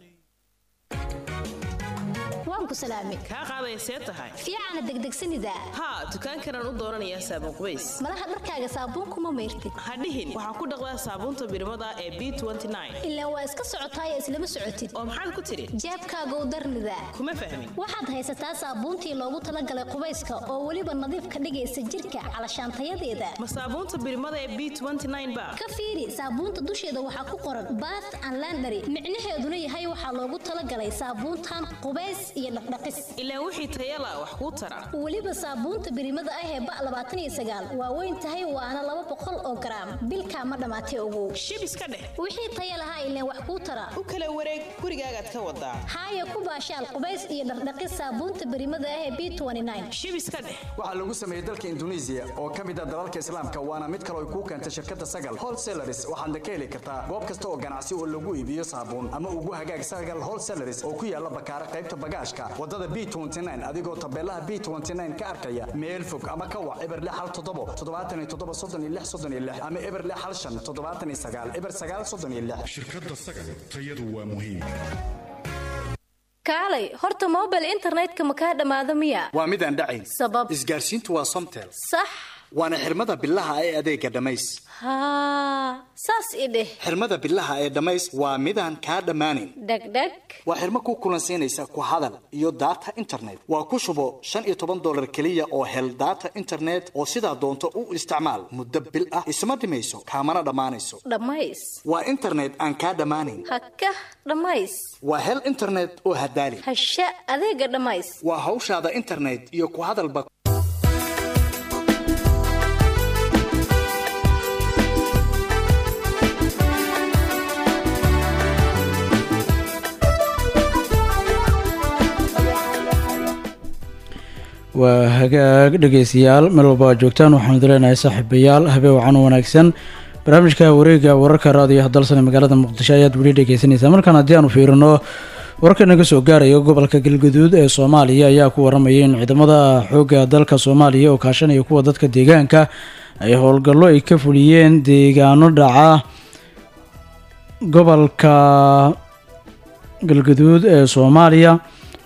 Waan ku salaamay. kaa qaaday see tahay Fiicana degdegsanida. haa dukaankanaan u dooranayaa saabuun qubays Malaha dharkaaga saabuun kuma mayrtid. ha dhihin waxaan ku dhaqdaa saabuunta birmada ee b Ilaa waa iska socotaay islama socotid. oo maxaad ku tidhi Jeebkaaga u darnida. kuma fahmin Waxaad haysataa saabuuntii loogu talagalay qubayska oo weliba nadiif ka dhigaysa jirka calashaantayadeeda. ma saabuunta birmada ee b ba Ka fiiri saabuunta dusheeda waxaa ku qoran bath and laundry. Micnaheeduna yahay waxaa loogu talagalay saabuuntan qubays iyo dhaqdhaqis. ilaa wixii tayala wax kuu tara weliba saabuunta birimada ah ee ba labaatan iyo sagaal waa weyn tahay waana laba boqol oo garaam bilkaa ma dhammaatay ogow shib iska dheh wixii taya lahaa ileen wax kuu tara u kala wareeg gurigaagaad ka wadaa haaya ku baashaal qubays iyo dhaqdhaqis saabuunta birimada ah ee b shib iska dheh waxaa lagu sameeyey dalka indonesia oo ka mid ah dalalka islaamka waana mid kale oo kuu keentay shirkadda sagal wholesalers waxaadna ka heli kartaa goob kasta oo ganacsi oo lagu iibiyo saabuun ama ugu hagaag sagal wholesalers oo ku yaala bakaara qaybta bagaashka wadada b adigoo tabeelaha b ka arkaya meel fog ama ka wac eber lix hal toddobo toddobaatan iyo toddoba soddon iyo lix soddon iyo lix ama eber lix hal shan toddobaatan iyo sagaal eber sagaal soddon iyo lix shirkadda sagal tayadu waa muhiim kaalay horta mobile internetka ma kaa dhammaado miya waa mid aan dhacayn sabab isgaarsiintu waa somtel sax waana xirmada bilaha ee adeega dhammays haa saas i dheh xirmada bilaha ee dhammays waa midaan kaa dhammaanayn dhegdheg waa xirmo ku kulansiinaysa ku hadal iyo data internet waa ku shubo shan iyo toban dolar keliya oo hel data internet oo sidaa doonto u isticmaal muddo bil ah isma dhimayso kaamana dhammaanayso dhammays waa internet aan kaa dhammaanayn haka dhammays waa hel internet oo hadaali hasha adeega dhammays waa hawshaada internet iyo ku hadalba waa hagaag dhegeystayaal meel walba aad joogtaan waxaanu dileenahay saaxiibayaal habee wacan u wanaagsan barnaamijka wareega wararka raadiyo hadalsan ee magaalada muqdisho ayaad weli dhegeysanaysaa markaan haddii aanu fiirino wararka naga soo gaaraya gobolka galgaduud ee soomaaliya ayaa ku waramayay in ciidamada xoogga dalka soomaaliya oo kaashanaya kuwa dadka deegaanka ay howlgallo ay ka fuliyeen deegaano dhaca gobolka galgaduud ee soomaaliya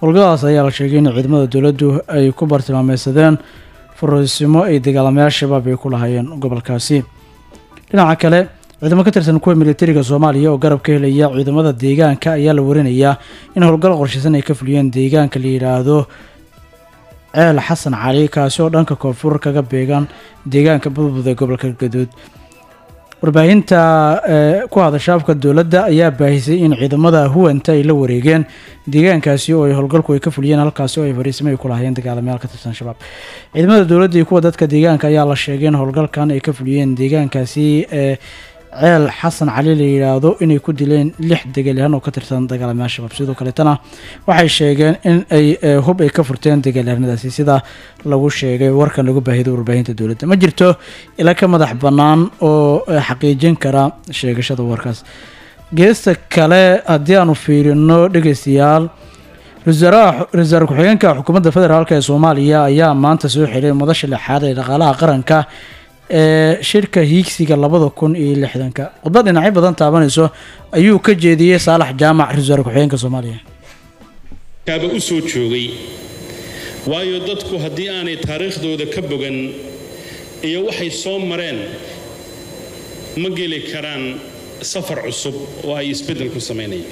howlgadaas ayaa la sheegay in ciidamada dowladdu ay ku bartilmaameysadeen fariisimo ay dagaalamayaal shabaab ay ku lahaayeen gobolkaasi dhinaca kale ciidamo ka tirsan kuwa militariga soomaaliya oo garab ka helaya ciidamada deegaanka ayaa la warinayaa in howlgal qorshaysan ay ka fuliyeen deegaanka la yidhaahdo ceel xasan cali kaasi oo dhanka koonfur kaga beegan deegaanka budbud ee gobolka gaduud warbaahinta ee ku hadasha afka dowladda ayaa baahisay in ciidamada huwanta ay la wareegeen deegaankaasi oo ay howlgalku ay ka fuliyeen halkaasi oo ay fariisimo ay ku lahaayeen dagaalamayaal ka tirsan shabaab ciidamada dowladda iyo kuwa dadka deegaanka ayaa la sheegay in howlgalkan ay ka fuliyeen deegaankaasi ee ceel xasan cali la yidhaahdo inay ku dileen lix degaalyahan oo ka tirsan dagaalamayaal shabaab sidoo kaleetana waxay sheegeen in ay eh, hub ay ka furteen dagaalyahanadaasi sida lagu sheegay warkan lagu baahiday warbaahinta dowladda ma jirto ila ka madax bannaan oo eh, xaqiijin kara sheegashada warkaas geesta kale haddii aanu fiirino dhegeystayaal ra-iisul wasaare ku-xigeenka xukuumadda federaalk ee soomaaliya ayaa maanta soo xiray madasha lixaad ee dhaqaalaha qaranka ee shirka hiigsiga labada kun iyo lixdanka khudbad dhinacyo badan taabanayso ayuu ka jeediyey saalax jaamac ra-isul wasaare ku-xigeenka soomaaliya kaaba u soo joogay waayo dadku haddii aanay taariikhdooda ka bogan iyo waxay soo mareen ma geli karaan safar cusub oo ay isbeddel ku samaynayaan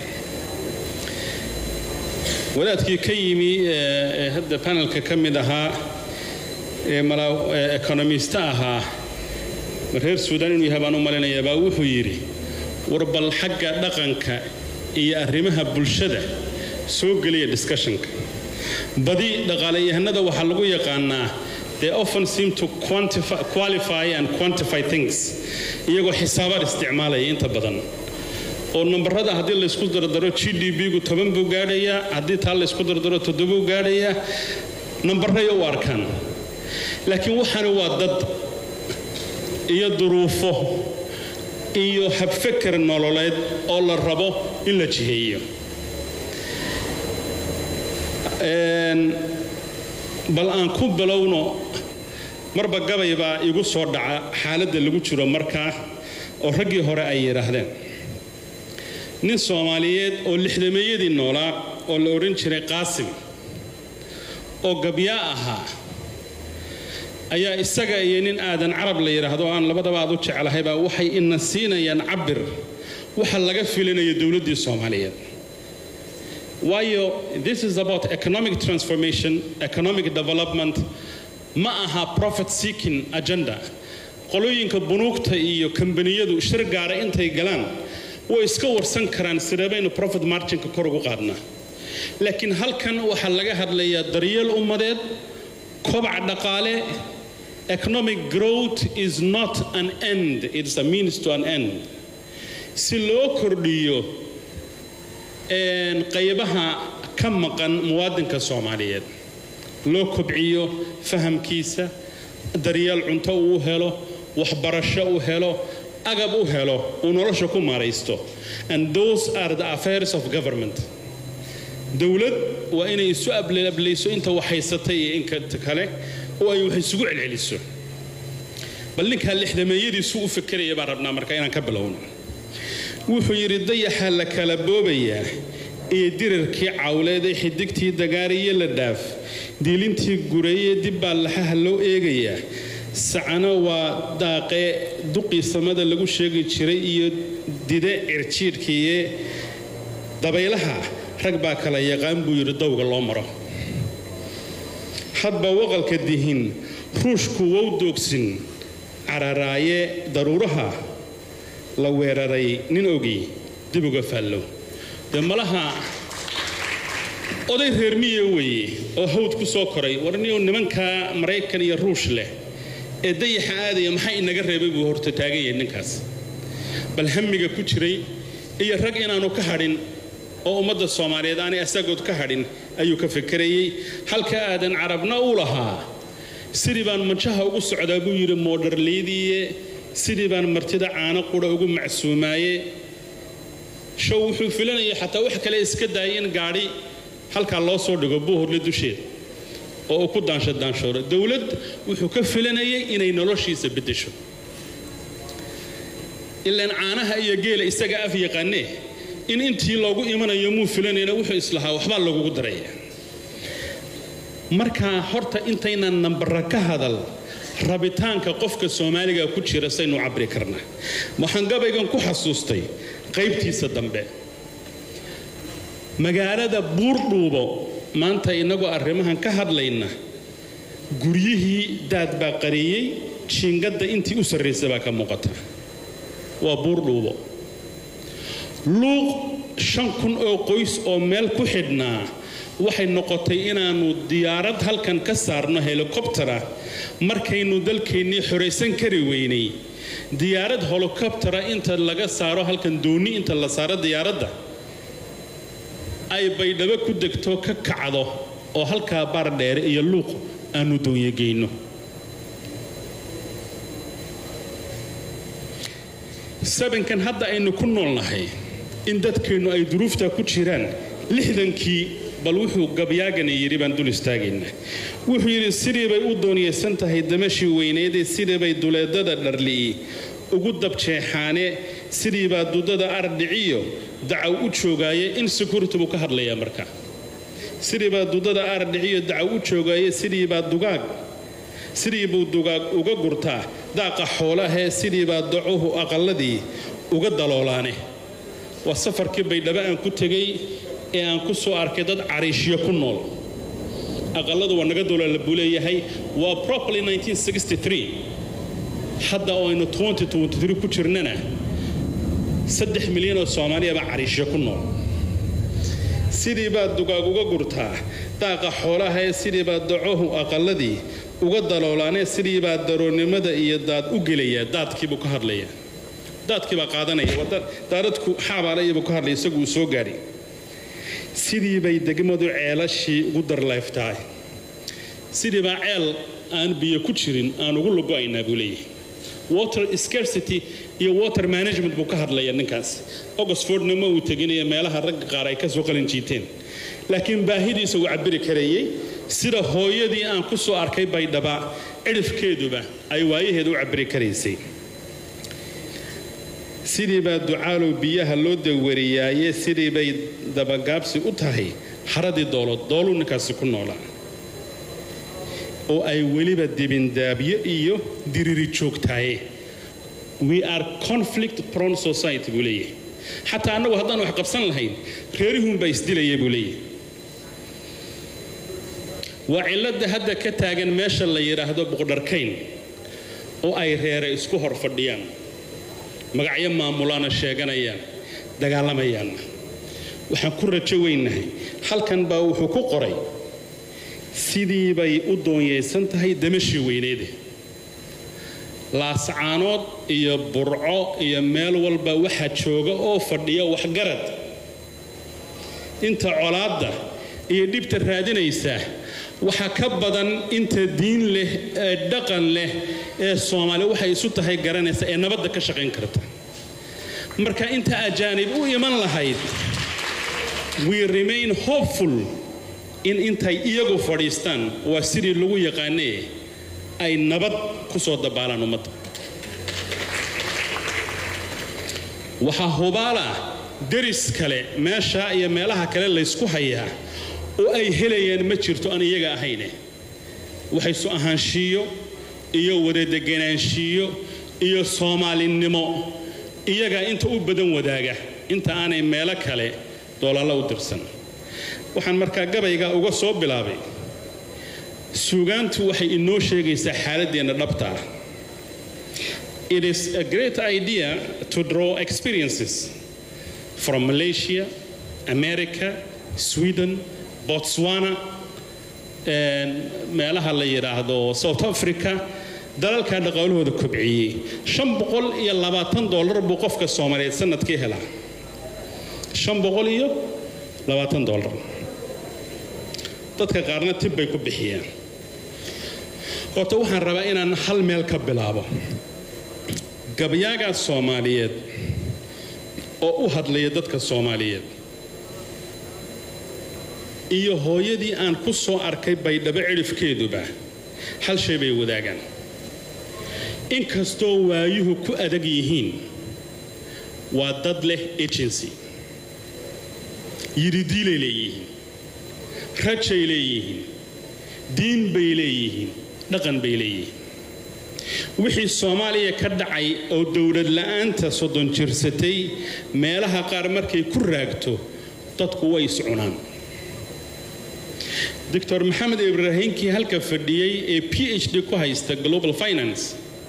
wadaadkii ka yimi ee ee hadda panelka ka mid ahaa ee mala ee ekonomista ahaa ma reer suudaan inuu yahay baan u malaynayaa baa wuxuu yidhi war bal xagga dhaqanka iyo arrimaha bulshada soo geliya discussionka badi dhaqaalayahanada waxaa lagu yaqaanaa they often seem to quantify, qualify and quantify things iyagoo xisaabaad isticmaalaya inta badan oo nambarada haddii laysku dardaro g d b-gu toban buu gaadhayaa haddii taa laysku dardaro toddobuu gaadhayaa nambaray u arkaan laakiin waxaani waa dad iyo duruufo iyo habfeker nololeed oo la rabo in la jiheeyo Een, bal aan ku bilowno marba gabay baa igu soo dhaca xaaladda lagu jiro markaa oo raggii hore ay yidhaahdeen nin soomaaliyeed oo lixdameeyadii noolaa oo la odhan jiray qaasim oo gabyaa ahaa ayaa isaga iyo nin aadan carab la yidhaahdo oo aan labadaba aad u jeclahaybaa waxay ina siinayaan cabir waxa laga filinayo dowladdii soomaaliyeed waayo this is about economic transformation economic development ma aha profit seeking agenda qolooyinka bunuugta iyo kambaniyadu shir gaara intay galaan way iska warsan karaan sideebaynu profit marginka kor ugu qaadnaa laakiin halkan waxaa laga hadlayaa daryeel ummadeed kobac dhaqaale economic growth is not an end it's a means to an end si loo kordhiyo een, qaybaha ka maqan muwaadinka soomaaliyeed loo kobciyo fahamkiisa daryeel cunto uu helo waxbarasho u helo agab u helo uu nolosha ku maaraysto and those are the affairs of government dowlad waa inay isu ablayso inta wax haysatay iyo inka kale oo ay wax isugu celceliso bal ninkaa lixdameeyadiisu u fekeraya baan rabnaa marka inaan ka bilowno wuxuu yidhi dayaxa la kala boobayaa iyo dirarkii cawleed ee xidigtii dagaariyo la dhaaf diilintii gureeye dib baa laxaha loo eegayaa sacano waa daaqee duqii samada lagu sheegi jiray iyo dide cirjiidhkiiye dabaylaha rag baa kala yaqaan buu yidhi dawga loo maro hadba waqalka dihin ruushku wow doogsin cararaaye daruuraha la weeraray nin ogi dib uga faallow dee malaha oday reer miya weeye oo hawd ku soo koray warniyo nimankaa maraykan iyo ruush leh ee dayaxa aadaya maxaa inaga reebay buu horta taagan yahay ninkaas bal hamiga ku jiray iyo rag inaanu ka hadhin oo ummadda soomaaliyeed aanay asagood ka hadhin ayuu ka fekerayey halka aadan carabna u lahaa sidii baan manjaha ugu socdaa buu yidhi moodharleydiiye sidii baan martida caano qura ugu macsuumaaye show wuxuu filanayay xataa wax kale iska daayay in gaadhi halkaa loo soo dhigo buuhurle dusheeda oo uu ku daansho daanshooro dowlad wuxuu ka filanayay inay noloshiisa beddesho ilaan caanaha iyo geela isaga af yaqaanee in intii loogu imanayo muu filanayna wuxuu islahaa waxbaa lagugu daraya markaa horta intaynan nambara ka hadal rabitaanka qofka soomaaliga ku jira saynu cabri karnaa waxaan gabaygan ku xasuustay qaybtiisa dambe magaalada buurdhuubo maanta innagoo arrimahan ka hadlayna guryihii daad baa qariyey jiingadda intii u sarraysa baa ka muuqata waa buurdhuubo luuq shan kun oo qoys oo meel ku xidhnaa waxay noqotay inaannu diyaarad halkan ka saarno helikobtera markaynu dalkeennii xoraysan kari weynay diyaarad helikobtera inta laga saaro halkan doonni inta la saaro diyaaradda ay baydhabo ku degto ka kacdo oo halkaa baar dheere iyo luuq aanu doonyageyno sabankan hadda aynu ku noolnahay in dadkeennu ay duruuftaa ku jiraan lixdankii bal wuxuu gabyaagani yidhi baan dul istaagaynaa wuxuu yidhi sidii bay u dooniyaysan tahay damashii weyneedee sidii bay duleedada dharli'i ugu dabjeexaane sidii baa dudada ardhiciyo dacaw u joogaaye in security buu ka hadlayaa marka sidii baa dudada ardhiciyo dacaw u joogaaye sidii baa dugaag sidii buu dugaag uga gurtaa daaqa xoolahee sidii baa dacuhu aqalladii uga daloolaane waa safarkii baydhabo aan ku tegey ee aan ku soo arkay dad cariishyo ku nool aqalladu waa naga doola buu leeyahay waa properly 1963 hadda oo aynu 2023 ku jirnana saddex milyan oo soomaaliyaba cariishyo ku nool sidii baad dugaag uga gurtaa daaqa xoolaha ee sidii baad dacohu aqalladii uga daloolaanee sidii baa daroonnimada iyo daad u gelayaa daadkiibuu ka hadlayaa daadkii baa qaadanaya waa daaradku xaabaalayabuu ka hadlaya isagu uu soo gaadhay sidii bay degmadu ceelashii ugu darleeftahay sidii baa ceel aan biyo ku jirin aan ugu lugo'aynaa buu leeyahay water scarcity iyo water management buu ka hadlaya ninkaas oxfordna ma uu teginaya meelaha ragga qaar ay ka soo qalin jiiteen laakiin baahidiisa uu cabiri karayey sida hooyadii aan ku soo arkay baydhaba cidhifkeeduba ay waayaheeda u cabiri karaysay sidii baa ducaalow biyaha loo dawariyaaye sidii bay dabagaabsi u tahay haradii doolood dooluu ninkaasi ku noolaa oo ay weliba dibindaabyo iyo diriri joogtaaye we are conflict prone society buu leeyahay xataa annagu haddaan wax qabsan lahayn reerihuunbaa isdilaya buu leeyahay waa cilladda hadda ka taagan meesha la yidhaahdo boqdharkayn oo ay reere isku hor fadhiyaan magacyo maamulaana sheeganayaan dagaalamayaanna waxaan ku rajo weynahay halkan baa wuxuu ku qoray sidii bay u doonyaysan tahay damashii weyneede laascaanood iyo burco iyo meel walba waxaa jooga oo fadhiya waxgarad inta colaadda iyo dhibta raadinaysa waxaa ka badan inta diin leh ee dhaqan leh ee soomaali waxay isu tahay garanaysa ee nabadda ka shaqayn karta marka inta ajaanib u iman lahayd we remain hopeful in intay iyagu fadhiistaan waa sidii lagu yaqaanee ay nabad ku soo dabaalaan ummadda waxaa hubaala deris kale meesha iyo meelaha kale laysku hayaa oo ay helayaan ma jirto aan iyaga ahayne waxay su ahaanshiiyo iyo wadadeganaanshiiyo iyo soomaalinimo iyagaa inta u badan wadaaga inta aanay meelo kale doolalla u dirsan waxaan markaa gabayga uga soo bilaabay suugaantu waxay inoo sheegaysaa xaaladdeenna dhabta ah it is a great idea to draw experiences from malaysia america sweden botswana meelaha la yidhaahdo south africa dalalkaa dhaqaalahooda kobciyey shan boqol iyo labaatan dollar buu qofka soomaaliyeed sanadkii helaa shan boqol iyo labaatan dollar dadka qaarna tib bay ku bixiyaan horta waxaan rabaa inaan hal meel ka bilaabo gabyaagaa soomaaliyeed oo u hadlaya dadka soomaaliyeed iyo hooyadii aan ku soo arkay baydhabo cidhifkeeduba hal shay bay wadaagaan inkastoo waayuhu ku adag yihiin waa dad leh agency yiridiilay leeyihiin rajay leeyihiin diin bay leeyihiin dhaqan bay leeyihiin wixii soomaaliya ka dhacay oo dowlad la'aanta soddon jirsatay meelaha qaar markay ku raagto dadku way iscunaan doctor maxamed ibraahinkii halka fadhiyey ee p h d ku haysta global finance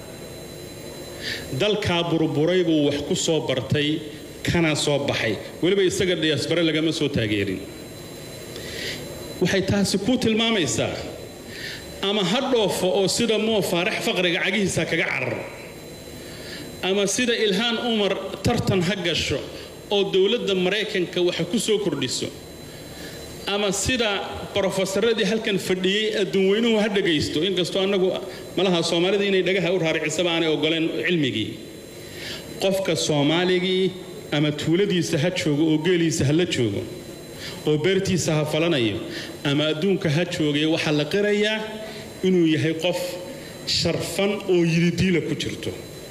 dalkaa burburay buu wax ku soo bartay kana soo baxay weliba isaga diyaasbare lagama soo taageerin waxay taasi ku tilmaamaysaa ama ha dhoofo oo sida moo faarax faqriga cagihiisa kaga carar ama sida ilhaan umar tartan ha gasho oo dowladda maraykanka waxa ku soo kordhiso ama sida brofesaradii halkan fadhiyey adduunweynuhu ha dhagaysto inkastoo annagu malaha soomaalida inay dhagaha u raaricisaba aanay ogoleen cilmigii qofka soomaaligii ama tuuladiisa ha joogo oo geeliisa ha la joogo oo beertiisa ha falanayo ama adduunka ha joogay waxaa la qirayaa inuu yahay qof sharfan oo yididiila ku jirto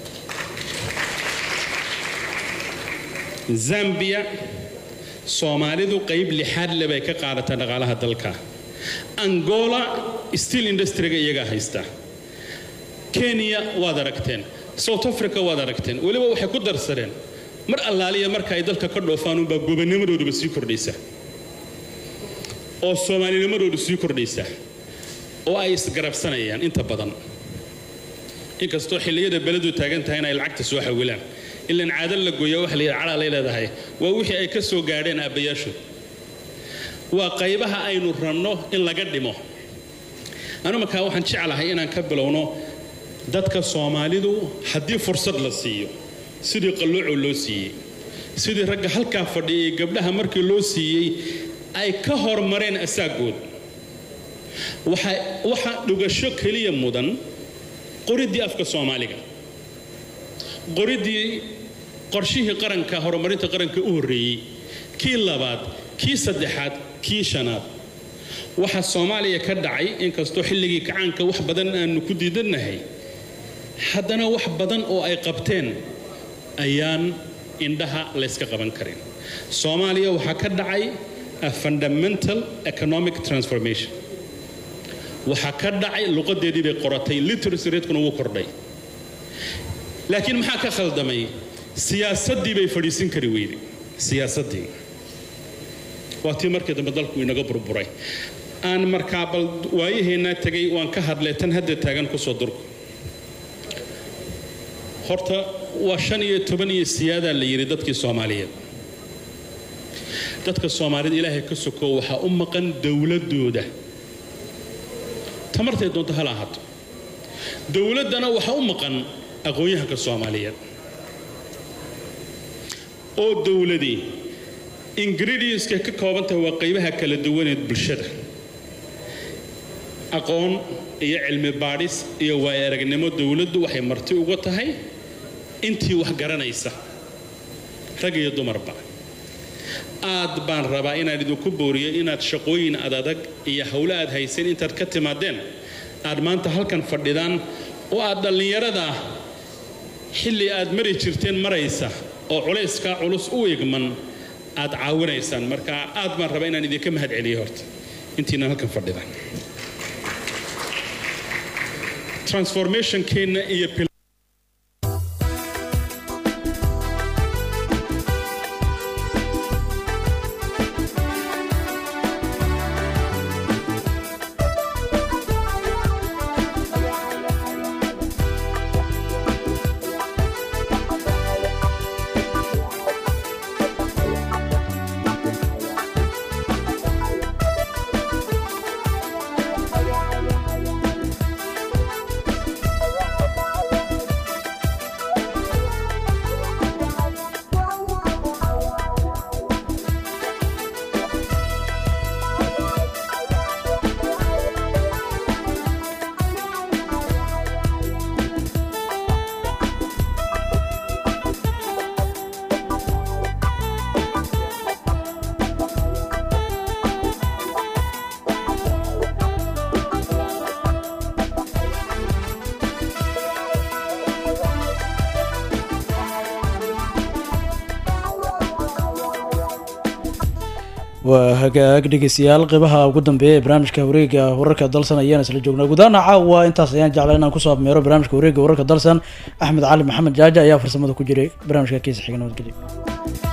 zambia soomaalidu qayb lixaad le bay ka qaadata dhaqaalaha dalka angola steel industriga iyagaa haysta kenya waad aragteen south africa waad aragteen weliba waxay ku darsadeen mar allaaliya marka ay dalka ka dhoofaan unbaa gobanimadooduba sii kordhaysa oo soomaalinimadoodu sii kordhaysa oo ay isgarabsanayaan inta badan inkastoo xilliyada beledu taagan tahay in ay lacagta soo xawilaan ilan caado la gooya waxa la yidhi calaalay leedahay waa wixii ay ka soo gaadheen aabbayaashood waa qaybaha aynu rabno in laga dhimo anu markaa waxaan jeclahay inaan ka bilowno dadka soomaalidu haddii fursad la siiyo sidii qallooco loo siiyey sidii ragga halkaa fadhiyay gabdhaha markii loo siiyey ay ka hormareen asaagood waxa dhugasho keliya mudan qoriddii afka soomaaliga qoriddii qorshihii qaranka horumarinta qaranka u horreeyey kii labaad kii saddexaad kii shanaad waxa soomaaliya ka dhacay inkastoo xilligii kacaanka wax badan aanu ku diidannahay haddana wax badan oo ay qabteen ayaan indhaha layska qaban karin soomaaliya waxaa ka dhacay a fundamental economic transformation waxaa ka dhacay luqadeedii bay qoratay literacy ratekuna wuu kordhay laakiin maxaa ka khaldamay siyaasaddii bay fadhiisin kari weyday siyaasaddii waa tii markii dambe dalku inaga burburay aan markaa bal waayaheennaa tegay waan ka hadlay tan hadda taagan kusoo durku horta waa shan iyo toban iyo siyaadaa la yidhi dadkii soomaaliyeed dadka soomaaliyed ilaahay ka soko waxaa u maqan dowladooda tamartay doonto hala ahaato dowladdana waxaa u maqan aqoon-yahanka soomaaliyeed oo dowladii ingredientska ka kooban tahay waa qaybaha kala duwaneed bulshada aqoon iyo cilmi baadhis iyo waaya aragnimo dowladdu waxay marti uga tahay intii wax garanaysa rag iyo dumarba aad baan rabaa inaan idinku booriyo inaad shaqooyin adadag iyo howlo aad haysan intaad ka timaadeen aad maanta halkan fadhidaan oo aad dhallinyarada xilli aad mari jirteen maraysa oo culayskaa culus u egman aad caawinaysaan marka aad baan rabaa inaan idinka mahad celiyo horta intiina halkan fadhida transformationkeenna iyo waa hagaag dhegeystayaal qeybaha ugu dambeeya ee barnaamijka wareega wararka dalsan ayaan isla joognaa gudaana caawa intaas ayaan jeclaa inaan kusoo abmeero barnaamijka wareega wararka dalsan axmed cali maxamed jaaja ayaa farsamada ku jiray barnaamijka kiisa xiga nabadgelyo